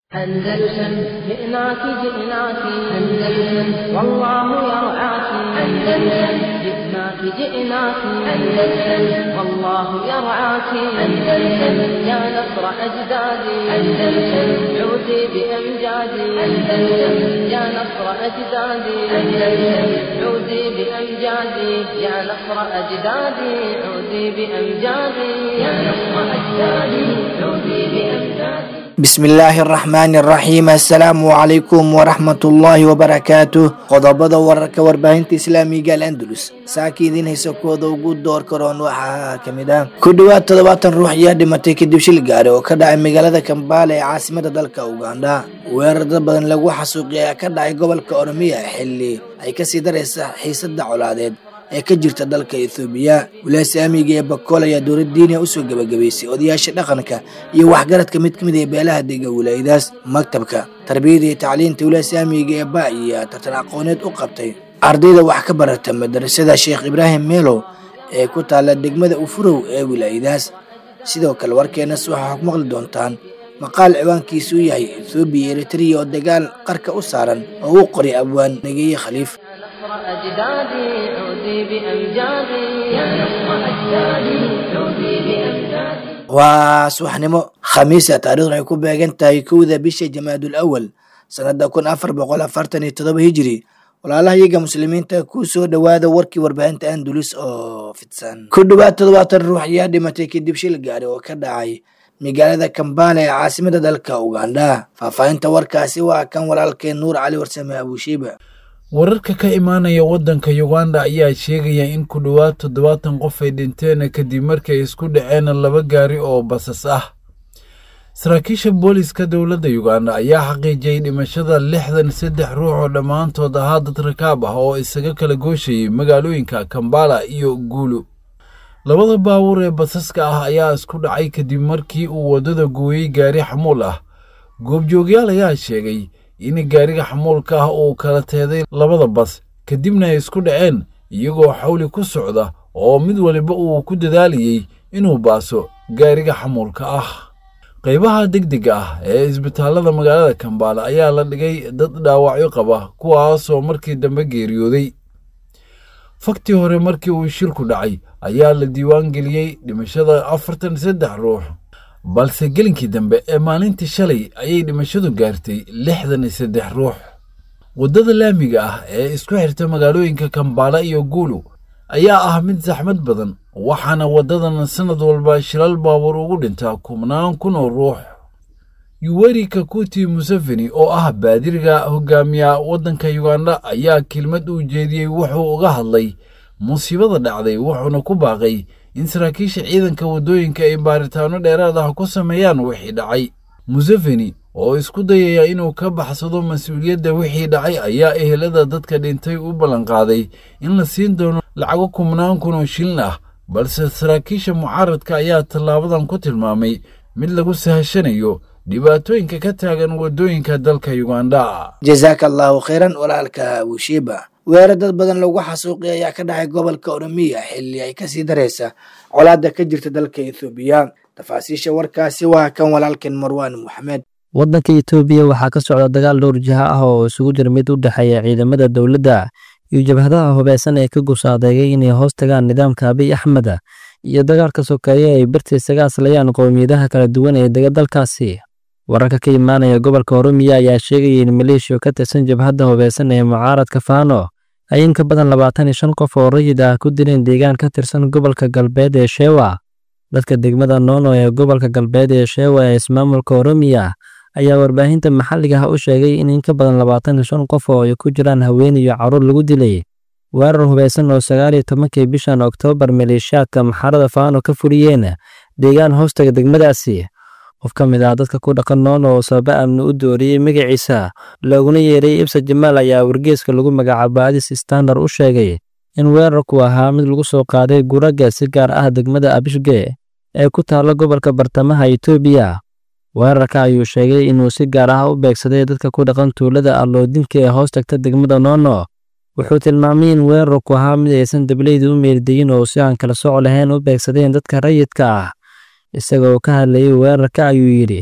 أندلسن جئناك جئناك أندلسن والله يرعاك أندلسن جئناك جئناك أندلسن والله يرعاك أندلسن يا نصر أجدادي أندلسن عودي بأمجادي أندلسن يا نصر أجدادي أندلسن عودي بأمجادي يا نصر أجدادي عودي بأمجادي يا نصر أجدادي عودي بأمجادي bismillaahi araxmaani araxiim assalaamu calaykum waraxmatullaahi wabarakaatuh qodobada wararka warbaahinta islaamiga al andalus saaka idiin haysa kooda ugu door karoon waxaa ka mid ah ku dhowaad toddobaatan ruux ayaa dhimatay kadib shil gaari oo ka dhacay magaalada kambaale ee caasimada dalka ugandha weerar dad badan lagu xasuuqiyay ayaa ka dhacay gobolka oromiya xilli ay kasii daraysa xiisada colaadeed ee ka jirta dalka ethoobiya wilaaya saamiga ee bakool ayaa dowlad diiniya usoo gebagabaysay odayaasha dhaqanka iyo waxgaradka mid ka mid ee beelaha dega wilaayadaas maktabka tarbiyada iyo tacliinta wilaaya saamiga ee ba iyo tartan aqooneed u qabtay ardayda wax ka barata madarasada sheekh ibraahim meelow ee ku taalla degmada ufurow ee wilaayadaas sidoo kale warkeenas waxaa ku maqli doontaan maqaal ciwaankiisu yahay ethoobiya iyo eritrea oo dagaal qarka u saaran oo uu qoray abwaan negeeye khaliif نصر أجدادي عودي بأمجادي يا نصر أجدادي عودي بأمجادي waa subaxnimo khamiisa taarikhdu ay ku beegan tahay kowda bisha jamaadul awal sanada kun afar boqol afartan iyo todoba hijiri walaalaha iyaga muslimiinta ku soo dhowaada warkii warbaahinta andalus oo fidsan ku dhowaad toddobaatan ruux ayaa dhimatay kadib shil gaari oo ka dhacay magaalada kambaale ee caasimada dalka ugandha faahfaahinta warkaasi waa kan walaalkeen nuur cali warsame abushiiba wararka ka imaanaya waddanka uganda ayaa sheegaya in ku dhowaad toddobaatan qof ay dhinteen kadib markii ay isku dhaceen laba gaari oo basas ah saraakiisha booliska dowladda uganda ayaa xaqiijiyey dhimashada lixdan saddex ruux oo dhammaantood ahaa dad rakaab ah oo isaga kala gooshayay magaalooyinka kambala iyo guulu labada baabuur ee basaska ah ayaa isku dhacay kadib markii uu waddada gooyey gaari xamuul ah goobjoogyaal ayaa sheegay in gaariga xamuulka ah uu kala teeday labada bas kadibna ay isku dhaceen iyagoo xawli ku socda oo mid waliba uu ku dadaalayey inuu baaso gaariga xamuulka ah qaybaha degdega ah ee isbitaallada magaalada kambaale ayaa la dhigay dad dhaawacyo qaba kuwaasoo markii dambe geeriyooday faktii hore markii uu shilku dhacay ayaa la diiwaan geliyey dhimashada afartan saddex ruux balse gelinkii dambe ee maalintii shalay ayay dhimashadu gaartay lixdan iyo saddex ruux waddada laamiga ah ee isku xirta magaalooyinka kambaala iyo guulu ayaa ah mid saxmad badan waxaana waddadan sannad walba shilal baabuur ugu dhintaa kubnaan kun oo ruux yuweri kakuti museveni oo ah baadiriga hogaamiya waddanka yuganda ayaa kelmad uu jeediyey wuxuu uga hadlay musiibada dhacday wuxuuna ku baaqay in saraakiisha ciidanka waddooyinka ay baaritaano dheeraad ah ku sameeyaan wixii dhacay museveni oo isku dayaya inuu ka baxsado mas-uuliyadda wixii dhacay ayaa ehelada dadka dhintay u ballanqaaday in la siin doono lacago kubnaan kun oo shilin ah balse saraakiisha mucaaradka ayaa tallaabadan ku tilmaamay mid lagu sahashanayo dhibaatooyinka ka taagan waddooyinka dalka yuganda jazaaka allaahu khayran walaalka wushiiba weerar dad badan lagu xasuuqi ayaa ka dhacay gobolka oromiya xilli ay kasii daraysa colaada ka jirta dalka ethoobiya tafaasiisha warkaasi waa kan walaalkeen marwaan moxamed waddanka etoobiya waxaa ka socda dagaal dhowr jiha ah oo isugu jira mid u dhexeeya ciidamada dowladda iyo jabhadaha hubeysan ee ka gusaadeegay inay hoos tagaan nidaamka abiy axmed iyo dagaalka sokeeye ay barti isaga aslayaan qowmiyadaha kala duwan ee dega dalkaasi wararka ka imaanaya gobolka oromiya ayaa sheegaya in maleeshiya ka tirsan jabhadda hubeysan ee mucaaradka faano ay in ka badan labaatan iyo shan qof oo rayid ah ku dileen deegaan ka tirsan gobolka galbeed ee sheewa dadka degmada noono ee gobolka galbeed ee sheewa ee ismaamulka oromiya ayaa warbaahinta maxalliga ah u sheegay in in ka badan labaatan iyo shan qof oo ay ku jiraan haween iyo carruur lagu dilay weerar hubeysan oo sagaal iyo tobankii bishan oktoobar maleeshiyaadka maxarada faano ka fuliyeen deegaan hoostaga degmadaasi qof ka mid ah dadka ku dhaqan noono oo sababa amni u dooriyey magaciisa looguna yeeray ibsa jamaal ayaa wargeeska lagu magacaabo adis standard u sheegay in weerarku ahaa mid lagu soo qaaday guraga si gaar ah degmada abishge ee ku taalla gobolka bartamaha etoobiya weerarka ayuu sheegay inuu si gaar ah u beegsaday dadka ku dhaqan tuulada alloodinka ee hoos tagta degmada noono wuxuu tilmaamay in weerarku ahaa mid aysan dableyda u meeldeyin oo si aan kala soco lahayn u beegsadeen dadka rayidka ah isagoo ka hadlayay weerarka ayuu yidhi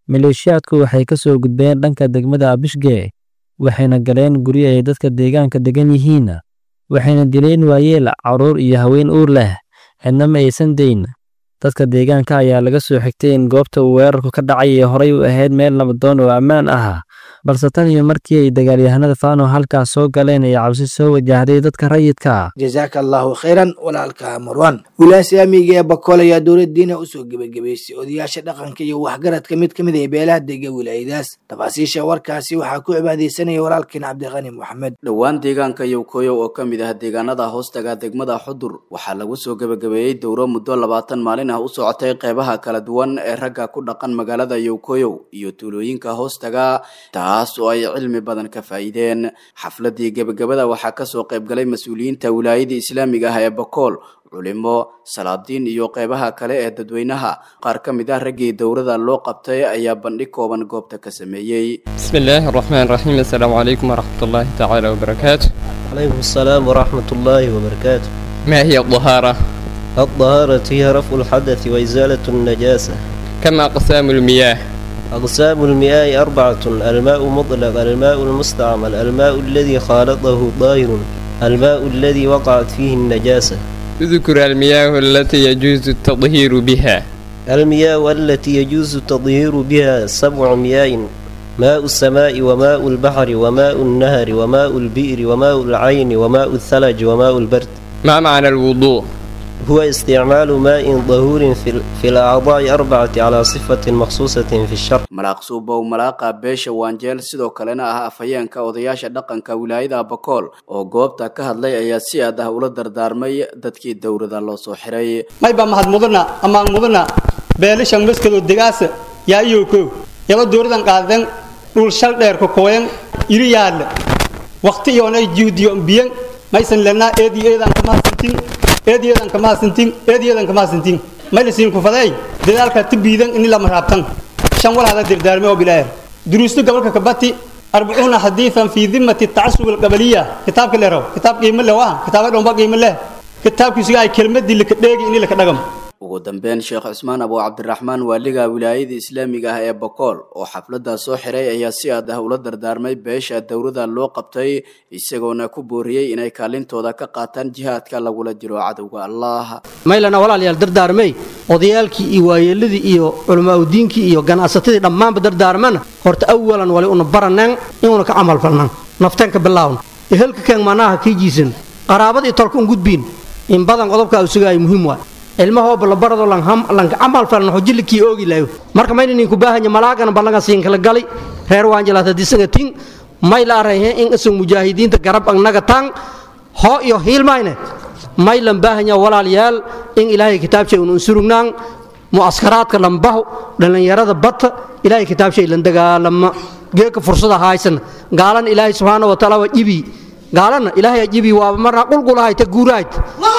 maleeshiyaadku waxay ka soo gudbeen dhanka degmada abishge waxayna galeen guryo ay dadka deegaanka degan yihiin waxayna dileen waayeel carruur iyo haween uur leh cidna ma aysan dayn dadka deegaanka ayaa laga soo xigtay in goobta uu weerarku ka dhacay ee horay u ahayd meel nabadoon oo ammaan ah balse tan iyo markii ay dagaalyahanada faano halkaas soo galeen ay cabsi soo wajahday dadka rayidka jazaaka allaahu khayran walaalka marwan wilaaya islaamiga ee bakool ayaa dowladdiina usoo gebagabaysay odayaasha dhaqanka iyo waxgaradka mid ka mid ah beelaha dega wilaayadaas tafaasiisha warkaasi waxaa ku cibaadeysanaya walaalkeen cabdiqani moxamed dhowaan deegaanka yowkoyow oo ka mid ah deegaanada hoostaga degmada xudur waxaa lagu soo gebagabeeyey dowro muddo labaatan maalin ah u socotay qeybaha kala duwan ee ragga ku dhaqan magaalada yowkoyow iyo tuulooyinka hoostaga taas oo ay cilmi badan ka faa'iideen xafladii gebagabada waxaa kasoo qaybgalay mas-uuliyiinta wilaayada islaamiga ah ee bakool culimo salaadiin iyo qeybaha kale ee dadweynaha qaar ka mid ah raggii dowrada loo qabtay ayaa bandhig kooban goobta ka sameeyey بسم الله الرحمن الرحيم السلام عليكم ورحمة الله تعالى وبركاته عليكم السلام ورحمة الله وبركاته ما هي الطهارة؟ الطهارة هي رفع الحدث وإزالة النجاسة كم أقسام المياه؟ أقسام المياه أربعة الماء مطلق الماء المستعمل الماء الذي خالطه طاهر الماء الذي وقعت فيه النجاسة اذكر المياه التي يجوز التطهير بها المياه التي يجوز التطهير بها سبع مياه ماء السماء وماء البحر وماء النهر وماء البئر وماء العين وماء الثلج وماء البرد ما معنى الوضوء؟ هو استعمال ماء طهور في, في الأعضاء أربعة على صفة مخصوصة في الشرع malaaq suubow malaaqa beesha waanjeel sidoo kalena ah afhayeenka odayaasha dhaqanka wilaayada bakool oo goobta ka hadlay ayaa si aad ah ula dardaarmay dadkii dowrada loo soo xiray mayba mahad mudana amaan mudana beelishan maskado degaasa yaa iyowko yaba dowradan qaadan dhul shal dheer ka kooyan iri yaadle waqti iyoonay juhdiyo biyan maysan lenaa eedi eedan kamahadsantin eedi eedan kamahadsantin eedi eedan kamahadsantin maylisiin kufaday dadaalka tibiidan ini lama raabtan shan walaada dirdaarme oo bilaayar duruustu gobolka kabati arbacuuna xadiidan fii dimati tacasub alqabaliya kitaabka leerow kitaab qiimo leh waa kitaaba dhomba qiimo leh kitaabkiisuga ay kelmadii laka dheegi ini laka dhagam ugu dambeyn sheekh cusmaan abu cabdiraxmaan waaliga wilaayada islaamiga ah ee bakool oo xafladda soo xiray ayaa si aad ah ula dardaarmay beesha dowrada loo qabtay isagoona ku booriyey inay kaalintooda ka qaataan jihaadka lagula jiro cadowga allah maylana walaalayaal dardaarmay odayaalkii iyo waayeeladii iyo culamaauddiinkii iyo ganacsatadii dhammaanba dardaarmana horta awalan wali una baraneen inuuna ka camal falnan nafteenka bilaawna ehelka keen manaha kii jiisan qaraabadii tolka un gudbiin in badan qodobkaa usugaay muhiim waa ilmahooba la barado lanka camal falan hojilikii oogi laayo marka mayna ninku baahanya malaagana ballaga siin kala gali reer waanjalaata disaga tin may la arayhe in isag mujaahidiinta garab agnaga tan hoo iyo hiilmayne may lan baahanya walaalayaal in ilaahay kitaabshay un unsurugnaan mu'askaraadka lambaho dhallinyarada bata ilaahay kitaabshay lan dagaalama geeka fursada haysana gaalana ilaahay subxaana wa taala waa jibi gaalana ilaahay jibi waa marna qulqulahayta guurahayt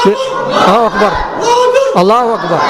allahu akbar allahu akbar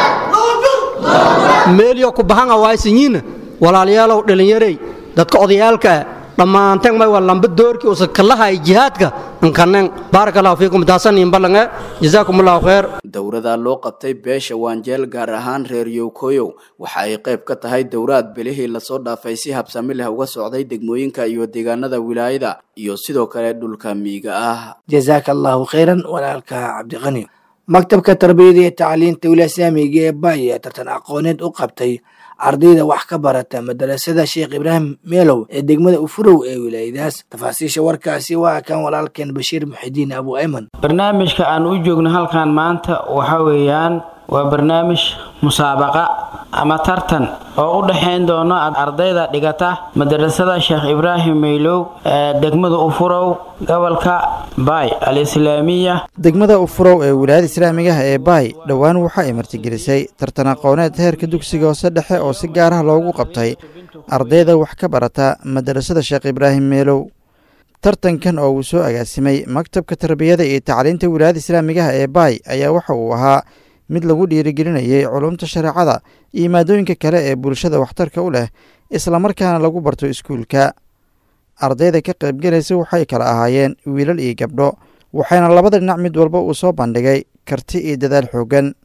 meelyo ku bahanga waaysanyiina walaalayaalow dhallinyarey dadka odayaalka dhammaanteen may waa lamba doorkii usa kalahay jihaadka nkaneen baaraka allahu fiikum taasanin ballange jazaakum allahu khayr dowrada loo qabtay beesha waanjeel gaar ahaan reer yowkoyow waxa ay qayb ka tahay dowraad belihii lasoo dhaafay si habsami leh uga socday degmooyinka iyo deegaanada wilaayada iyo sidoo kale dhulka miyiga ah jazaaka allahu khayran walaalka cabdiqani maktabka tarbiyada iyo tacliinta wilaaya islaamiga ee baay ee tartan aqooneed u qabtay ardayda wax ka barata madarasada sheekh ibraahim meelow ee degmada ufurow ee wilaayadaas tafaasiisha warkaasi waa kan walaalkeen bashiir muxidiin abu ayman barnaamijka aan u joogno halkan maanta waxa weeyaan waa barnaamij musaabaqa ama tartan oo u dhexayn doono ardayda dhigata madarasada sheekh ibraahim meylow ee degmada ufurow gobolka baay al-islaamiya degmada ufurow ee wilaayada islaamigaha ee baay dhowaan waxa ay martigelisay tartan aqooneed heerka dugsiga hoose dhexe oo si gaar ah loogu qabtay ardayda wax ka barata madarasada sheekh ibraahim meelow tartankan oo uu soo agaasimay maktabka tarbiyada iyo tacliinta wilaayada islaamigaha ee baay ayaa waxa uu ahaa mid lagu dhiirigelinayay culumta shareecada iyo maadooyinka kale ee bulshada waxtarka u leh islamarkaana lagu barto iskuulka ardayda ka qaybgelaysa waxay kala ahaayeen wiilal iyo gabdho waxayna labada dhinac mid walba uu soo bandhigay karti iyo dadaal xooggan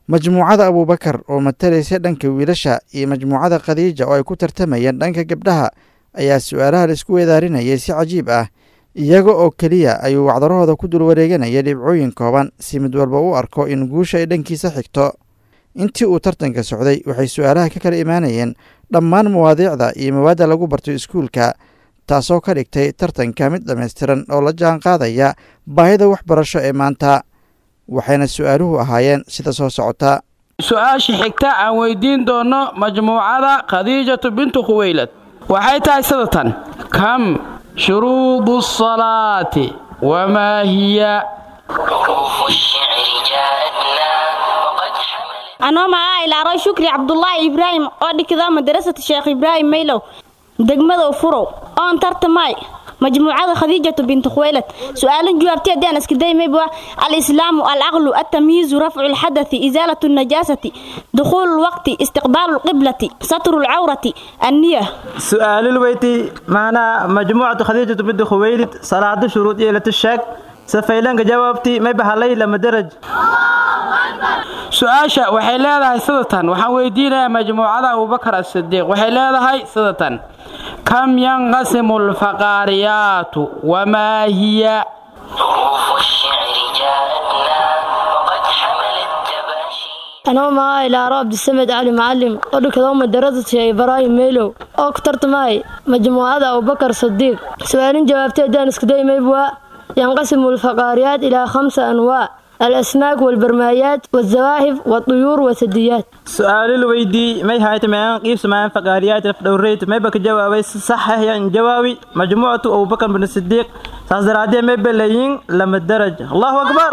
majmuucada abuubakar oo matalaysa dhanka wiilasha iyo majmuucada khadiija oo ay ku tartamayeen dhanka gabdhaha ayaa su-aalaha laisku weedaarinayay si cajiib ah iyaga oo keliya ayuu wacdarahooda ku dul wareeganaya dhibcooyin kooban si mid walba u arko in guusha ay dhankiisa xigto intii uu tartanka socday waxay su-aalaha ka kala imaanayeen dhammaan mawaadiicda iyo mawaadda lagu barto iskuulka taasoo ka dhigtay tartanka mid dhammaystiran oo la jaan qaadaya baahida waxbarasho ee maanta waxayna su-aaluhu ahaayeen sida soo socota su-aasha xigta aan weydiin doonno majmuucada khadiijatu bintu khuweylad waxay tahay sida tan kam shuruudu salaati wamaa hiya anoo magaca ilaaro shukri cabdulaahi ibraahim oo dhigda madarasata sheekh ibraahim maylow degmada furow oon tartamay majmuucada khadiijatu bintu khuwaylad su-aalan jawaabtay haddii aan iska daymayba alislaamu alcaqlu altamyiizu rafcu lxadathi isaalatu najaasati dukhuulu lwaqti istiqbaalu lqiblati satru lcawrati anniya su-aalul weyti maanaa majmuucatu khadiijatu bintu khuwaylid salaado shuruud yeelata sheeg safaylanka jawaabti may bahalay lama daraj su-aasha waxay leedahay sidatan waxaan weydiinayaa majmuucada abubakar asidiiq waxay leedahay sidatan kam yanqasimu alfaqaariyaatu wamaa hiya anoo maaa ilaaro cabdisamed cali macalim oo dhigado madarasad sheekh ibraahim meylow oo ku tartamay majmuucada abubakar sadiiq su-aalin jawaabtay haddaan iskadaymabwa yanqasimu alfaqaariyaat ilaa khamsa anwaac الأسماك والبرمايات والزواهف والطيور والثدييات سؤال الويدي ما هاي تمام قيس ما فقاريات دوريت ما بك جوابي صح يعني جوابي مجموعة أبو بكر بن الصديق سازرادي ما بلايين لما الدرج الله أكبر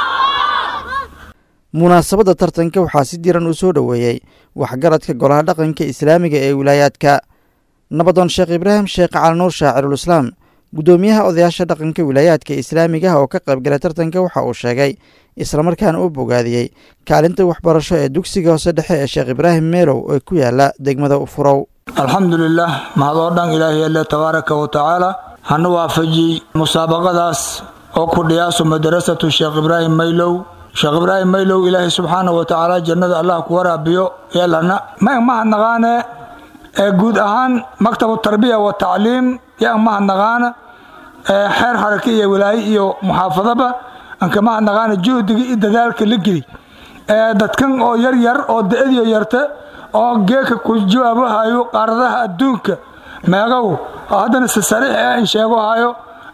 munaasabadda tartanka waxaa si diran u soo dhoweeyey waxgaradka golaha dhaqanka islaamiga ee wilaayaadka nabadoon sheekh ibraahim sheekh calinuur shaacirul islaam guddoomiyaha odayaasha dhaqanka wilaayaadka islaamiga ah oo ka qaybgalay tartanka waxa uu sheegay islamarkaana uu bogaadiyey kaalinta waxbarasho ee dugsiga hoose dhexe ee sheekh ibraahim meelow ee ku yaala degmada ufurow alxamdulilah mahadoo dhan ilaahay alle tabaaraka wa tacaala hana waafajiyey musaabaqadaas oo ku dhiyaaso madarasatu sheekh ibraahim maylow sheekh ibraahim maylow ilaahay subxaana wa tacaala jannada allah ku waraabiyo yeelana ma mahadnaqaane ee guud ahaan maktabu tarbiya wa tacliim yaa mahadnaqaana xeer xarake iyo walaaye iyo muxaafadaba anka mahadnaqaana juhdiga iyo dadaalka la geli dadkan oo yar yar oo da-adiyo yarta oo geeka ku jawaabahayo qaaradaha adduunka meegow oo haddana si sariix ah in sheegohayo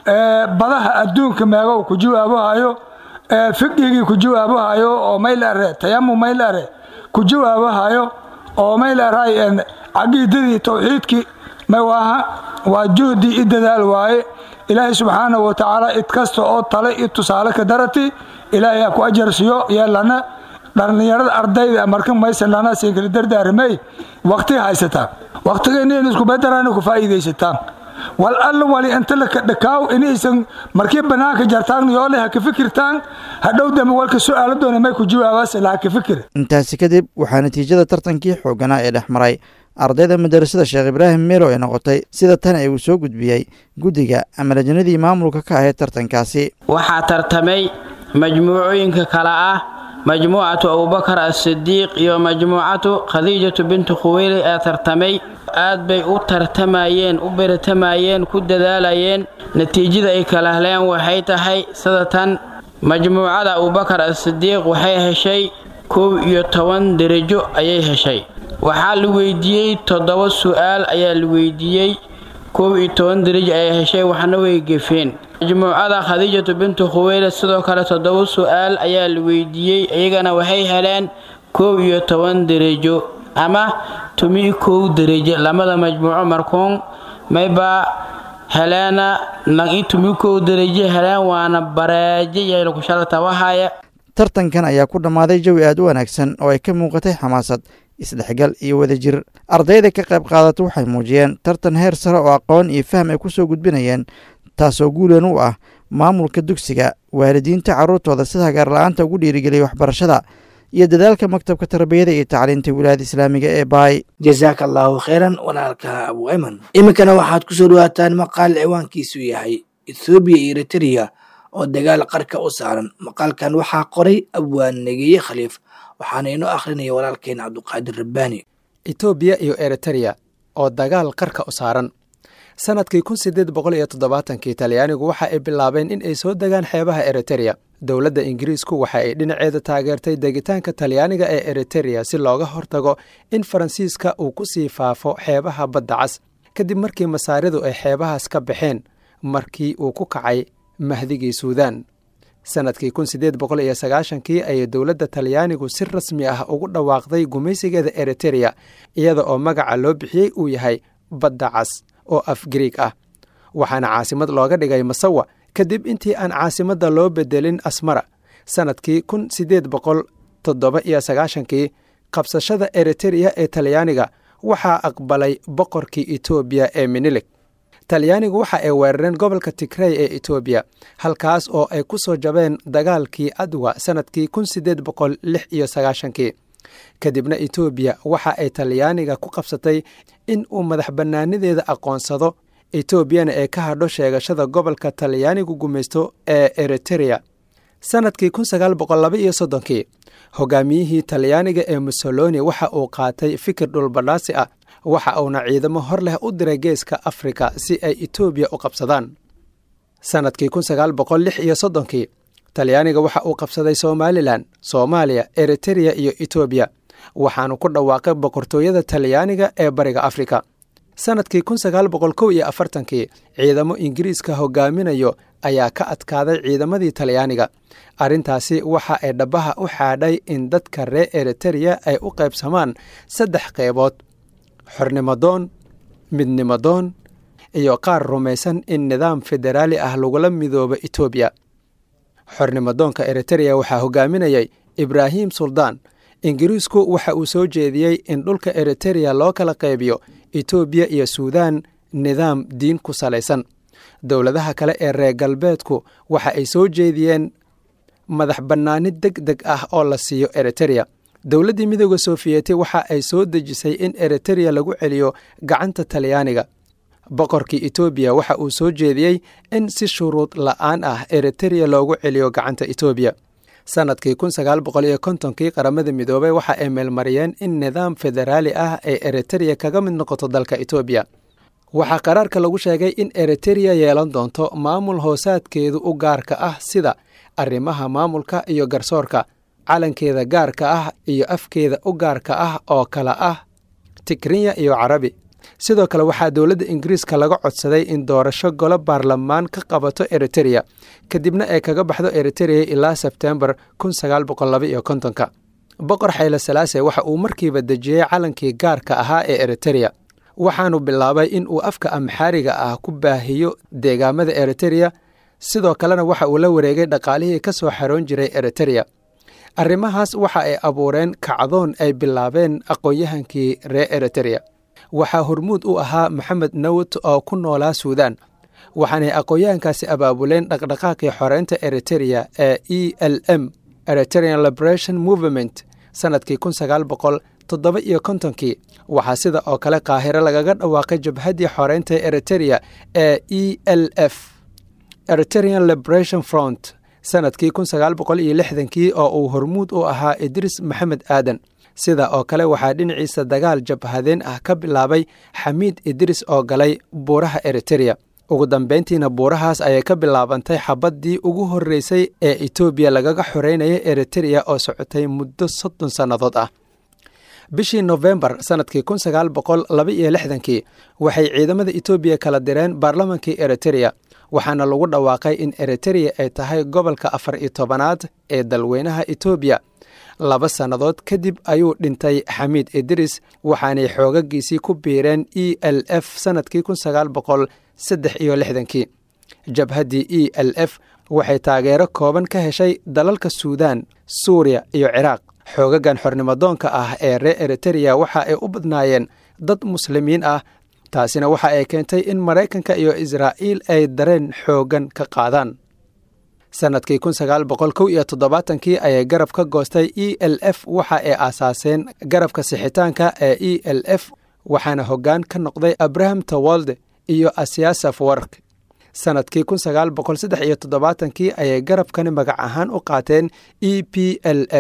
badaha adduunka meegow ku jawaabahayo fiqigii ku jawaabahayo oo mayl are tayamu mayl are ku jawaabahayo oo mayl aray caqiidadii towxiidkii mawaaha waa juhdi i dadaal waaye ilaahay subxaanahu wa tacaala id kasta oo tale i tusaale ka darati ilaahay ha ku ajarsiyo yeelana dhallinyarada ardayda marka maysan lana siinkala dardaaramay waqti haysataa waqtigeena in isku bedarana ku faa'iidaysataan wal alla wali inta laka dhakaaw inaysan markii bannaanka jartaan yoole ha ka fikirtaan hadhow dambe walka su'aaladoona may ku jawaabaas la ha ka fikir intaasi kadib waxaa natiijada tartankii xoogganaa ee dhex maray ardayda madarasada sheekh ibraahim meelo ay noqotay sida tan ee uu soo gudbiyey guddiga ama lajnadii maamulka ka ahayd tartankaasi waxaa tartamay majmuucooyinka kale ah majmuucatu abubakar asidiiq iyo majmuucatu khadiijatu bintu khuweyli ee tartamay aad bay u tartamayeen u beratamayeen ku dadaalayeen natiijada ay kala heleen waxay tahay sida tan majmuucada abubakar asidiiq waxay heshay kow iyo toban derajo ayay heshay waxaa la weydiiyey toddoba su'aal ayaa la weydiiyey kow iyo toban derajo ayay heshay waxna way gefeen majmuucada khadiijatu bintu khuweyle sidoo kale toddoba su'aal ayaa la weydiiyey iyagana waxay heleen kow iyo toban derajo ama tumi kow derajo lamada majmuuco markuun mayba heleena nagi tumi kow derajo heleen waana bareejo yayla kushalata wahaya tartankan ayaa ku dhammaaday jawi aad u wanaagsan oo ay ka muuqatay xamaasad isdhexgal iyo wadajir ardayda ka qayb qaadata waxay muujiyeen tartan heer sare oo aqoon iyo faham ay ku soo gudbinayeen taasoo guulan u ah maamulka dugsiga waalidiinta carruurtooda sida hagaarla-aanta ugu dhiirigeliyay waxbarashada iyo dadaalka maktabka tarbiyada iyo tacliinta wilaayada islaamiga ee baay jasaaka allaahu kheyran walaalka abu ayman iminkana waxaad ku soo dhawaataan maqaal ciwaankiisu yahay ethoobiya iyo eritrea oo dagaal qarka u saaran maqaalkan waxaa qoray abwaan negeeye khaliif waxaana inoo akhrinaya walaalkeen cabduqaadir rabbaani etoobiya iyo eritereya oo dagaal qarka u saaran sannadkii kun sideed boqol iyo toddobaatankii talyaanigu waxa ay bilaabeen in ay soo degaan xeebaha eritereya dowladda ingiriisku waxa ay dhinaceeda taageertay degitaanka talyaaniga ee eritereya si looga hortago in faransiiska uu ku sii faafo xeebaha badda cas kadib markii masaaridu ay xeebahaas ka baxeen markii uu ku kacay mahdigii suudaan sannadkii kun sideed boqol iyo sagaashankii ayay dowladda talyaanigu si rasmi ah ugu dhawaaqday gumaysigeeda eritereya iyada oo magaca loo bixiyey uu yahay badda cas oo af griig ah waxaana caasimad looga dhigay masawa kadib intii aan caasimadda loo bedelin asmara sannadkii kun sideed boqol toddoba iyo sagaashankii qabsashada eritereya ee talyaaniga waxaa aqbalay boqorkii etoobiya ee minilig talyaanigu waxa ay weerareen gobolka tigrey ee etoobiya halkaas oo ay ku soo jabeen dagaalkii adwa sannadkii kun sideed boqol lix iyo sagaashankii kadibna etoobiya waxa ay talyaaniga ku qabsatay in uu madax bannaanideeda aqoonsado etoobiyana ee ka hadho sheegashada gobolka talyaanigu gumaysto ee eritereya sannadkii kun sagaal boqol laba iyo soddonkii hogaamiyihii talyaaniga ee mussoloni waxa uu qaatay fikir dhulbadhaasi ah waxa uuna ciidamo hor leh u diray geeska afrika si ay etoobiya u qabsadaan sannadkii kun sagaal boqol lix iyo soddonkii talyaaniga waxa uu qabsaday somalilan soomaaliya eritereya iyo etoobiya waxaanu ku dhawaaqay boqortooyada talyaaniga ee bariga afrika sannadkii kun sagaal boqol kow iyo afartankii ciidamo ingiriiska hogaaminayo ayaa ka adkaaday ciidamadii talyaaniga arrintaasi waxa ay dhabaha u xaadhay in dadka reer eritereya ay u qaybsamaan saddex qeybood xornimadoon midnimadoon iyo qaar rumaysan in nidaam federaali ah lagula midoobo etoobiya xornimadoonka eritereya waxaa hogaaminayay ibraahim suldaan ingiriisku waxa uu soo jeediyey in dhulka eritereya loo kala qaybiyo etoobiya iyo suudaan nidaam diin ku salaysan dowladaha kale ee reer galbeedku waxa ay soo jeediyeen madax bannaani deg deg ah oo la siiyo eritereya dowladdii midooda sofiyeeti waxa ay soo dejisay in eritereya lagu celiyo gacanta talyaaniga boqorkii etoobiya waxa uu soo jeediyey in si shuruud la'aan ah eritereya loogu celiyo gacanta etoobiya sannadkii kun sagaal boqol iyo kontonkii qaramada midoobey waxa ay meelmariyeen in nidaam federaali ah ay eritereya kaga mid noqoto dalka etoobiya waxaa qaraarka lagu sheegay in eritereya yeelan doonto maamul hoosaadkeedu u gaarka ah sida arrimaha maamulka iyo garsoorka calankeeda gaarka ah iyo afkeeda u gaarka ah oo kala ah tigrinya iyo carabi sidoo kale waxaa dowladda ingiriiska laga codsaday in doorasho golo baarlamaan ka qabato eritereya kadibna ay kaga baxdo eritereya ilaa sebtembar kun sagaal boqol laba iyo kontonka boqor xayle salaase waxa uu markiiba dejiyey calankii gaarka ahaa ee eritereya waxaanu bilaabay in uu afka amxaariga ah ku baahiyo deegaamada eritereya sidoo kalena waxa uu la wareegay dhaqaalihii ka soo xaroon jiray eritereya arrimahaas waxa ay abuureen kacdoon ay bilaabeen aqoon-yahankii reer eritereya waxaa hormuud u ahaa maxamed nawt oo ku noolaa suudaan waxaanay aqoon-yahankaasi abaabuleen dhaqdhaqaaqii xoreynta eritereya ee e l m eriterean liberation movement sannadkii kun sagaal boqol toddoba iyo kontonkii waxaa sida oo kale qaahiro lagaga dhawaaqay jabhaddii xoreynta eritereya ee e l f eriterean liberation front sannadkii kun sagaal boqol iyo lixdankii oo uu hormuud u ahaa idris maxamed aadan sida oo kale waxaa dhinaciisa dagaal jabhadeen ah ka bilaabay xamiid idris oo galay buuraha eritereya ugu dambeyntiina buurahaas ayay ka bilaabantay xabaddii ugu horreysay ee etoobiya lagaga xoreynayay eritereya oo socotay muddo soddon sannadood ah bishii nofembar sannadkii kun sagaal boqol laba iyo lixdankii waxay ciidamada etoobiya kala direen baarlamankii eritereya waxaana lagu dhawaaqay in eritereya ay tahay gobolka afar iyo tobanaad ee dalweynaha etoobiya laba sannadood kadib ayuu dhintay xamiid idris waxaanay xoogagiisii ku biireen e l f sannadkii kun sagaal boqol saddex iyo lixdankii jabhaddii e l f waxay taageero kooban ka heshay dalalka suudaan suuriya iyo ciraaq xoogagan xornimadoonka ah ee reer eritereya waxa ay u badnaayeen dad muslimiin ah taasina waxa ay keentay in maraykanka iyo israa'iil ay dareen xooggan ka qaadaan sannadkii kun sagaal boqol kow iyo toddobaatankii ayay garab ka goostay e l f waxa ay aasaaseen garabka sixitaanka ee e l f waxaana hoggaan ka noqday abraham tawalde iyo asiasaf wark sannadkii kun sagaal boqol saddex iyo toddobaatankii ayay garabkani magac ahaan u qaateen e p l f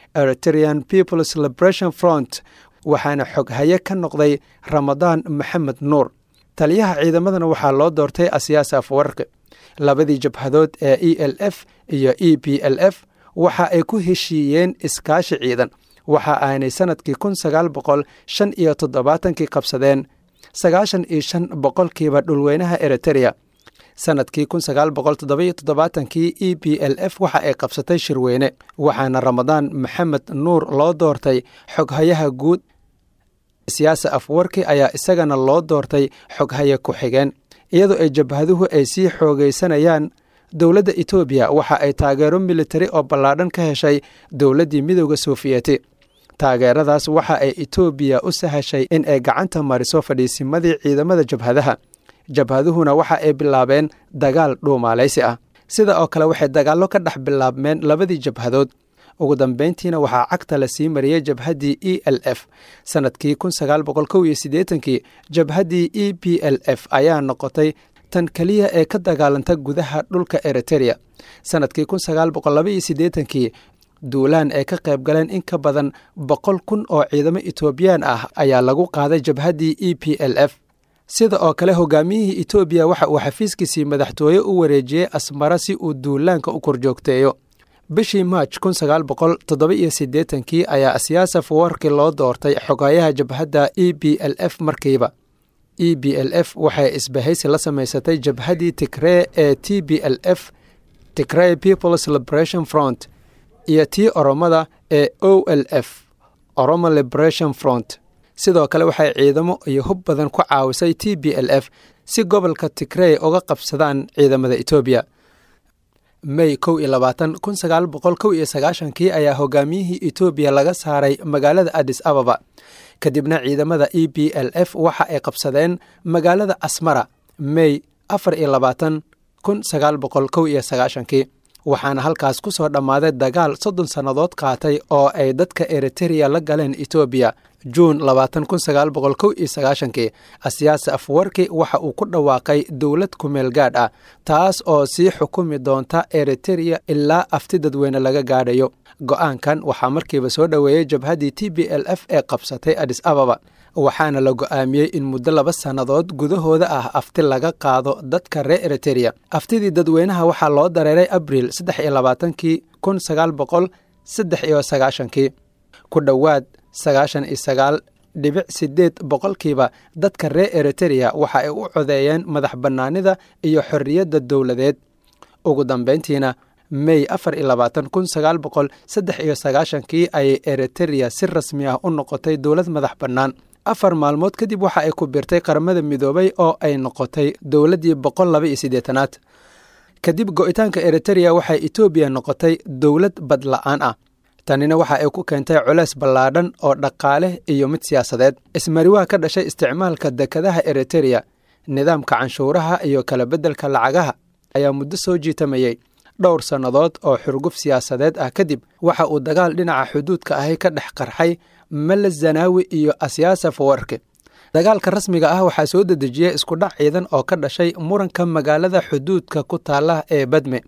eritrean peoples liberation front waxaana xoghaye ka noqday ramadaan maxamed nuur taliyaha ciidamadana waxaa loo doortay asiyaas afwarqi labadii jabhadood ee e l f iyo e b l f waxa ay ku heshiiyeen iskaashi ciidan waxa aanay sannadkii kun sagaal boqol shan iyo toddobaatankii qabsadeen sagaashan iyo shan boqolkiiba dhulweynaha eritereya sannadkii kun sagaal boqol toddobiyo toddobaatankii e b l f waxa ay qabsatay shirweyne waxaana ramadaan maxamed nuur loo doortay xoghayaha guud siyaasa afwarki ayaa isagana loo doortay xoghaye ku-xigeen iyadoo ay jabhaduhu ay sii xoogaysanayaan dowladda etoobiya waxa ay taageero militari oo ballaadhan ka heshay dowladdii midooda soofiyeti taageeradaas waxa ay etoobiya u sahashay in ay gacanta mariso fadhiisimadii ciidamada jabhadaha jabhaduhuna waxa ay bilaabeen dagaal dhuumaalaysi ah sida oo kale waxay dagaallo ka dhex bilaabmeen labadii jabhadood ugu dambeyntiina waxaa cagta la sii mariyey jabhaddii e l f sannadkii kun sagaal boqol kow iyo siddeetankii jabhaddii e b l f ayaa noqotay tan keliya ee ka dagaalanta gudaha dhulka eritereya sannadkii kun sagaal boqol laba iyo siddeetankii duulaan ay ka qayb galeen in ka badan boqol kun oo ciidamo etoobiyaan ah ayaa lagu qaaday jabhaddii e p l f sida oo kale hogaamiyihii etoobiya waxa uu xafiiskiisii madaxtooye u wareejiyey asmara si uu duulaanka u korjoogteeyo bishii maaj kun sagaal boqol toddoba iyo siddeetankii ayaa asiyaasaf warki loo doortay xogayaha jabhadda e b l f markiiba e b l f waxay isbahaysi la samaysatay jabhaddii tigree ee t b l f tigrey peoples liberation front iyo tii oromada ee o l f oromo liberation front sidoo kale waxay ciidamo iyo hub badan ku caawisay t b l f si gobolka tigrey uga qabsadaan ciidamada etoobiya may kow iyo labaatan kun sagaal boqol kow iyo sagaashankii ayaa hogaamiyihii etoobiya laga saaray magaalada adis ababa kadibna ciidamada e b l f waxa ay qabsadeen magaalada asmara may afar iyo labaatan kun sagaal boqol kow iyo sagaashankii waxaana halkaas ku soo dhammaaday dagaal soddon sannadood qaatay oo ay dadka eritereya la galeen etoobiya juun labaatan kun sagaal boqol kow iyo sagaashankii asiyaasa afwarki waxa uu ku dhawaaqay dowlad kumeel gaadh ah taas oo sii xukumi doonta eritereya ilaa afti dadweyne laga gaadhayo go-aankan waxaa markiiba soo dhoweeyey jabhaddii t b l f ee qabsatay adis ababa waxaana la go-aamiyey in muddo laba sannadood gudahooda ah afti laga qaado dadka reer eritereya aftidii dadweynaha waxaa loo dareeray abriil saddex iyo labaatankii kun sagaal boqol saddex iyo sagaashankii ku dhowaad sagaashan iyo sagaal dhibic sideed boqolkiiba dadka reer eritereya waxa ay u codeeyeen madax bannaanida iyo xorriyadda dowladeed ugu dambeyntiina may afar iyo labaatan kun sagaal boqol saddex iyo sagaashankii ayay eritereya si rasmi ah u noqotay dowlad madax bannaan afar maalmood kadib waxa ay ku biirtay qaramada midoobay oo ay noqotay dowladdii boqol laba iyo siddeetanaad kadib go-itaanka eritereya waxay etoobiya noqotay dowlad badla-aan ah tanina waxa ay ku keentay culeys ballaadhan oo dhaqaale iyo mid siyaasadeed ismariwaha ka dhashay isticmaalka dekadaha eritereya nidaamka canshuuraha iyo kala beddelka lacagaha ayaa muddo soo jiitamayey dhowr sannadood oo xurguf siyaasadeed ah kadib waxa uu dagaal dhinaca xuduudka ahi ka dhex qarxay mele zanaawi iyo asyaasa fawarki dagaalka rasmiga ah waxaa soo dedejiyey iskudhac ciidan oo ka dhashay muranka magaalada xuduudka ku taala ee badme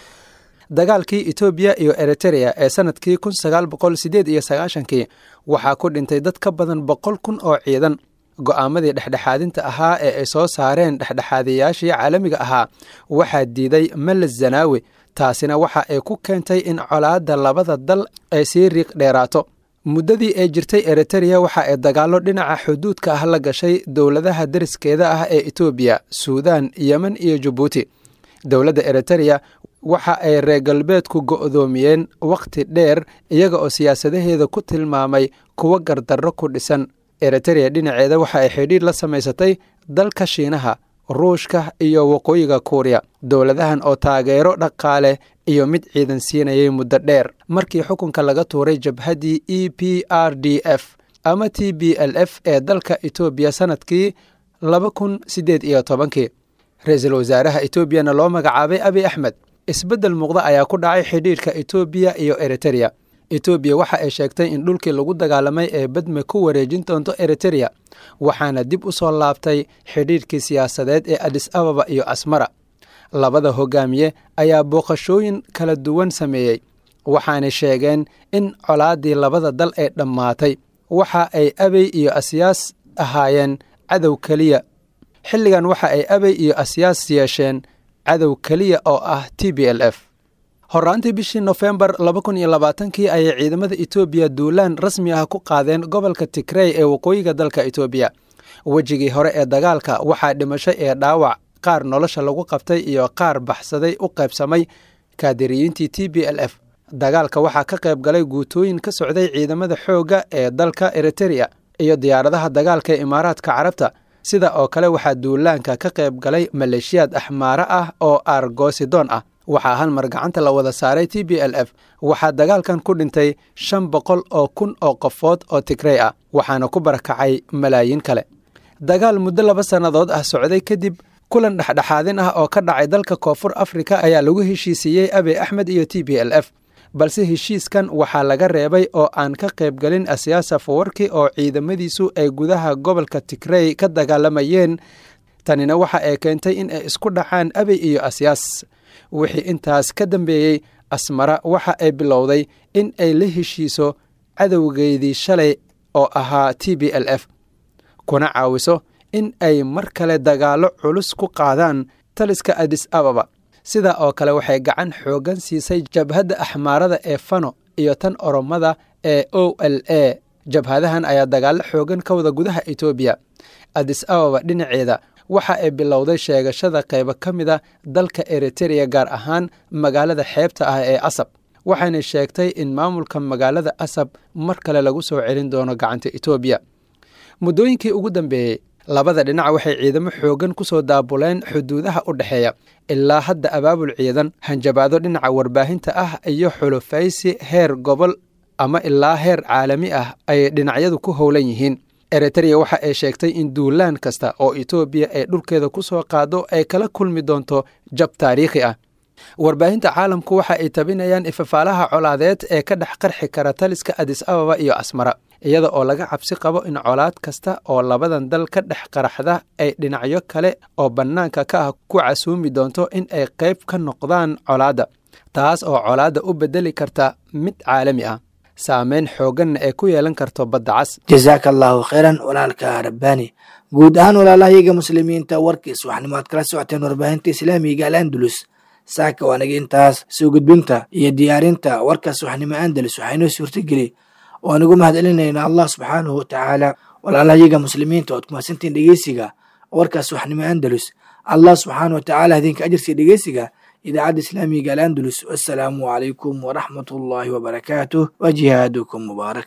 dagaalkii etoobiya iyo eritereya ee sannadkii kun sagaal boqol siddeed iyo sagaashankii waxaa ku dhintay dad ka badan boqol kun oo ciidan go'aamadii dhexdhexaadinta ahaa ee ay soo saareen dhexdhexaadiyayaashii caalamiga ahaa waxaa diiday mele zanaawi taasina waxa ay ku keentay in colaadda labada dal ay sii riiq dheeraato muddadii ay jirtay eritereya waxa ay dagaallo dhinaca xuduudka ah la gashay dowladaha deriskeeda ah ee etoobiya suudaan yemen iyo jabuuti dowladda eritereya waxa ay reer galbeedku go'doomiyeen wakhti dheer iyaga oo siyaasadaheeda ku tilmaamay kuwo gardarro ku dhisan eritereya dhinaceeda waxa ay xidhiidh la samaysatay dalka shiinaha ruushka iyo waqooyiga kuuriya dowladahan oo taageero dhaqaale iyo mid ciidan siinayay muddo dheer markii xukunka laga tuuray jabhaddii e p r d f ama t b l f ee dalka etoobiya sannadkii laba kun siddeed iyo tobankii ra-iisul wasaaraha etoobiyana loo magacaabay abi axmed isbeddel muuqda ayaa ku dhacay xidhiidhka etoobiya iyo eritereya etoobiya waxa ay sheegtay in dhulkii lagu dagaalamay ee badme ku wareejin doonto eritereya waxaana dib u soo laabtay xidhiidhkii siyaasadeed ee adis ababa iyo asmara labada hogaamiye ayaa booqashooyin kala duwan sameeyey waxaanay sheegeen in colaaddii labada dal ee dhammaatay waxa ay abey iyo asyaas ahaayeen cadow keliya xilligan waxa ay abey iyo asyaas yeesheen cadow keliya oo ah t b l f horraantii bishii nofembar laba kun iyo labaatankii ayay ciidamada etoobiya duulaan rasmi ah ku qaadeen gobolka tigrey ee waqooyiga dalka etoobiya wejigii hore ee dagaalka waxaa dhimashay ee dhaawac qaar nolosha lagu qabtay iyo qaar baxsaday u qaybsamay kaadiriyiintii t b l f dagaalka waxaa ka qayb galay guutooyin ka socday ciidamada xoogga ee dalka eritereya iyo diyaaradaha dagaalka ee imaaraadka carabta sida oo kale waxaa duulaanka ka qayb galay maleeshiyaad axmaare ah oo argosidoon ah waxaa hal mar gacanta la wada saaray t b l f waxaa dagaalkan ku dhintay shan boqol oo kun oo qofood oo tigrey ah waxaana ku barakacay malaayiin kale dagaal muddo laba sannadood ah socday kadib kulan dhexdhexaadin ah oo ka dhacay dalka koonfur afrika ayaa lagu heshiisiiyey abey axmed iyo t b l f balse heshiiskan waxaa laga reebay oo aan ka qaybgelin asiyaasa fawarki oo ciidamadiisu ay gudaha gobolka tigrey ka dagaalamayeen tanina waxa ay keentay in ay isku dhacaan abey iyo asyaas wixii intaas ka dambeeyey asmara waxa ay bilowday in ay la heshiiso cadowgeydii shalay oo ahaa t b l f kuna caawiso in ay mar kale dagaallo culus ku qaadaan taliska adis ababa sida oo kale waxay gacan xooggan siisay jabhadda axmaarada ee fano iyo tan oromada ee o l a jabhadahan ayaa dagaallo xooggan ka wada gudaha etoobiya adis ababa dhinaceeda waxa ay bilowday sheegashada qaybo ka mid a dalka eritereya gaar ahaan magaalada xeebta ah ee asab waxayna sheegtay in maamulka magaalada asab mar kale lagu soo celin doono gacanta etoobiya muddooyinkii ugu dambeeyey labada dhinac waxay ciidamo xooggan ku soo daabuleen xuduudaha u dhexeeya ilaa hadda abaabul ciidan hanjabaado dhinaca warbaahinta ah iyo xulufaysi heer gobol ama ilaa heer caalami ah ay dhinacyadu ku howlan yihiin eritereya waxa ay sheegtay in duulaan kasta oo etoobiya ay dhulkeeda ku soo qaado ay kala kulmi doonto jab taariikhi ah warbaahinta caalamku waxa ay tabinayaan ifafaalaha colaadeed ee ka dhex qarxi kara taliska adis ababa iyo asmara iyada oo laga cabsi qabo in colaad kasta oo labadan dal ka dhex qaraxda ay dhinacyo kale oo bannaanka ka ah ku casuumi doonto in ay qayb ka noqdaan colaadda taas oo colaadda u beddeli karta mid caalami ah saameyn xoogganna ay ku yeelan karto badda cas jasaaka allaahu khayran walaalka rabbaani guud ahaan walaalahayaga muslimiinta warkiis waxnimo aad kala socoteen warbaahinta islaamiga al andalus saaka waanaga intaas soo gudbinta iyo diyaarinta warkaas waxnimo andalus waxaynoo suurtageli oo anigu mahadcelinayna allah subxaanahu watacaala walaalahayaga muslimiinta ood kumaadsantiin dhegeysiga warkaas waxnimo andalus allah subxaana watacaala idinka ajirsiya dhegeysiga idaacadda islaamiga al andalus wassalaamu calaykum waraxmat ullaahi wabarakaatuh wa jihaadukum mubaarak